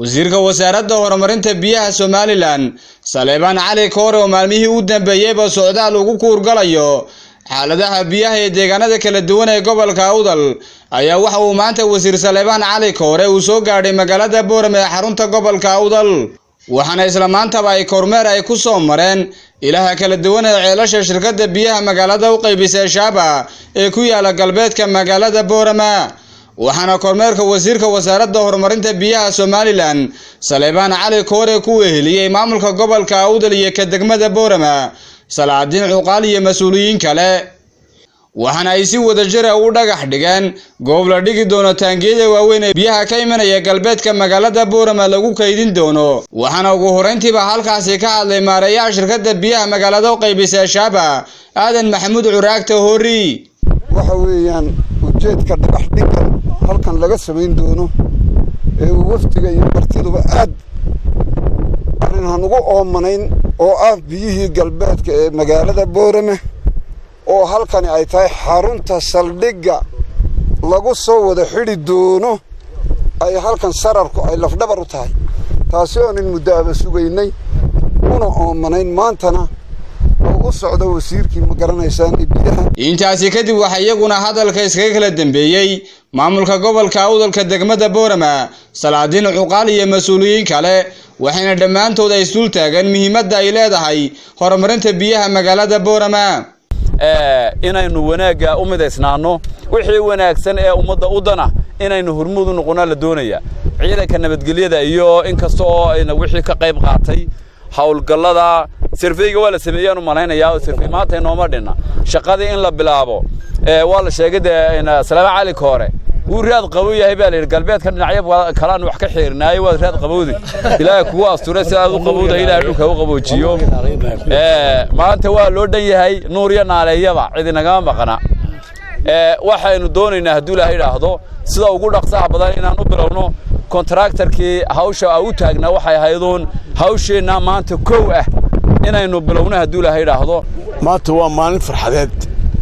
wasiirka wasaaradda horumarinta biyaha somalilan saleebaan cali koore oo maalmihii u dambeeyeyba socdaal ugu kuurgalayo xaaladaha biyaha ee deegaanada kala duwan ee gobolka awdal ayaa waxa uu maanta wasiir saleebaan cali koore uu soo gaadhay magaalada boorame ee xarunta gobolka awdal waxaana isla maantaba ay kormeer ay ku soo mareen ilaha kala duwan ee ceelasha shirkadda biyaha magaalada u qaybisay shaaba ee ku yaala galbeedka magaalada boorama waxaana kormeerka wasiirka wasaaradda horumarinta biyaha somalilan saleebaan cali koore ku weheliyey maamulka gobolka awdal iyo ka degmada boorama salaadiin cuqaal iyo mas-uuliyiin kale waxaana ay si wadajira u dhagax dhigeen goob la dhigi doono taangiyada waaweyn ee biyaha ka imanaya galbeedka magaalada boorama lagu kaydin doono waxaana ugu horrayntiiba halkaasi ka hadlay maareeyaha shirkadda biyaha magaalada u qaybisay shaaba aadan maxamuud curaagta hoori waxa weeyaan ujeedka dhagax dhigan halkan laga samayn doono ee uu wafdiga iyo martiduba aad arrin han ugu oomanayn oo ah biyihii galbeedka ee magaalada boorame oo halkani ay tahay xarunta saldhigga lagu soo wada xidhi doono ay halkan sararku ay lafdhabar u tahay taasi oonin muddo aba sugaynay una oomanayn maantana oo u socda wasiirkii ma garanaysaan biyaha intaasi kadib waxaa iyaguna hadalka iskaga kala dambeeyey maamulka gobolka awdalka degmada boorama salaadiin cuqaal iyo mas-uuliyiin kale waxayna dhammaantood ay isdul taagan muhiimadda ay leedahay horumarinta biyaha magaalada boorama inaynu wanaagga u midaysnaanno wixii wanaagsan ee ummadda u dana inaynu hormuud u noqonnaa la doonaya ciidanka nabadgelyada iyo in kasta oo ayna wixii ka qayb qaatay howlgallada sirfeyga waa la sameeyaan u malaynayaa oo sirfey maanta inooma dhinna shaqadii in la bilaabo waa la sheegay dee salaama cali koore wuu raad qabow yahay baa layidhi galbeedka dhinacyo kalaan wax ka xiirnaayo waad raad qabowdi ilaahay kugu asture sidaad u qabowda ilaahay dhulka u qaboojiyo maanta waa loo dhan yahay nuur iyo naaleeyaba cidi nagama maqna waxaynu doonaynaa hadduu ilaahay idhaahdo sida ugu dhaqsaha badan inaan u bilowno kontraktarkii hawsha u taagnaa waxay ahayduun hawsheenna maanta kow ah inaynu bilowno hadduu ilaahay idhaahdo maanta waa maalin farxadeed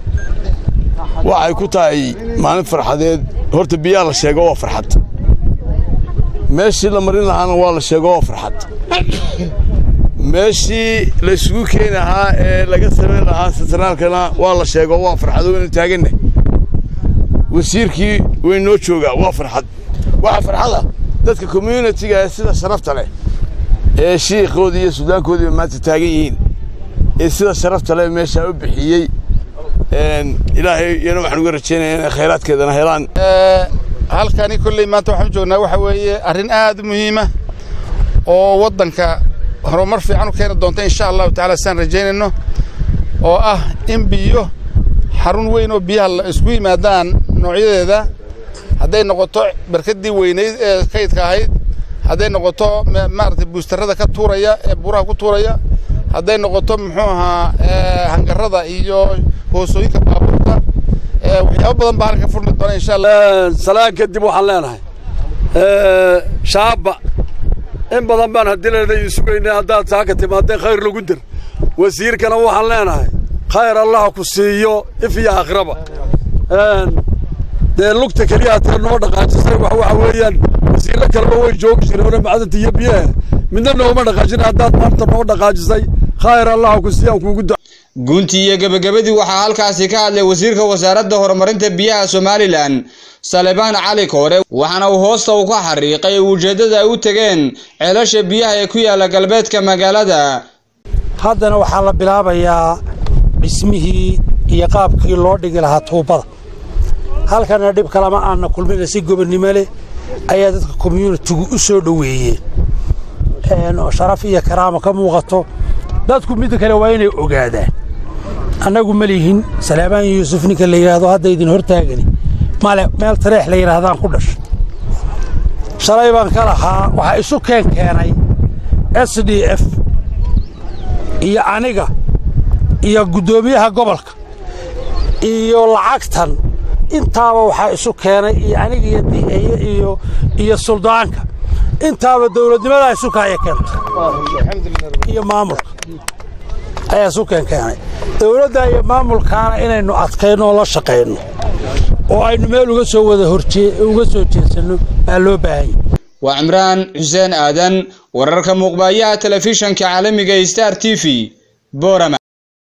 waxay ku tahay maalin farxadeed horta biyaa la sheego waa farxad meeshii la marin lahaana waa la sheego waa farxad meeshii la isugu keeni lahaa ee laga samayn lahaa sentraalkana waa la sheego waa farxad waynu taaganna wasiirkii waynoo joogaa waa farxad waxaa farxada dadka communitiga ee sida sharafta leh ee shiikhoodii iyo suudaankoodiiba maanta taagan yihiin ee sida sharafta leh meeshaa u bixiyey ilaahay iyana waxaan uga rajaynaya inay khayraadkeedana helaan halkani kolley maanta waxaan u joognaa waxa weeye arrin aad u muhiima oo waddanka horumar fiican u keeni doonta insha allahu tacaala sidaan rajaynayno oo ah in biyo xarun weyn oo biyaha la isku yimaadaan noocyadeeda hadday noqoto barkaddii weynayd ee kaydka ahayd hadday noqoto maaragtay buustarrada ka tuuraya ee buuraha ku tuuraya hadday noqoto muxuu ahaa hangarrada iyo hoosooyinka baabuurta waxyaabo badan baa halka furmi doona insha allah salaan kadib waxaan leenahay shaaba in badan baan haddii leedahay sugaynay haddaad saaka timaadee khayr lagu dir wasiirkana waxaan leenahay khayr allah ku siiyo if iyo akhraba dee lugta keliya hatee noo dhaqaajisay wax waxa weeyaan wasiirro kaleba way joogi jireen macdanta iyo biyaha midna nooma dhaqaajin haddaad maanta noo dhaqaajisay khayr allah ku siiyaan kuugu da guntii iyo gebagabadii waxaa halkaasi ka hadlay wasiirka wasaaradda horumarinta biyaha somalilan salebaan cali koore waxaana uu hoosta u ka xariiqay ujeeddada ay u tegeen ceelasha biyaha ee ku yaalla galbeedka magaalada haddana waxaa la bilaabayaa dhismihii iyo qaabkii loo dhigi lahaa tuubbada halkana dhib kalama aanna kulmina si gobonnimo leh ayaa dadka komyunitigu u soo dhoweeyeen oo sharaf iyo karaamo ka muuqato dadku midda kale waa inay ogaadaan annagu ma lihin salaamaan yuusuf ninka la yidhaahdo hadda idin hortaagani male meel tareex la yidhaahdaan ku dhashay shalay baan ka lahaa waxaa isu keen keenay s d f iyo aniga iyo guddoomiyaha gobolka iyo lacagtan intaaba waxaa isu keenay iyo aniga iyo di'eye iyo iyo suldaanka intaaba dawladnimadaa isu kaaya keentay iyo maamulka ayaa isu keen keenay dawladda iyo maamulkaana inaynu adkayno oo la shaqayno oo aynu meel uga soo wada horjee uga soo jeedsanno baa loo baahanya waa cimraan xuseen aadan wararka muuqbaayaha telefishanka caalamiga star t v boorama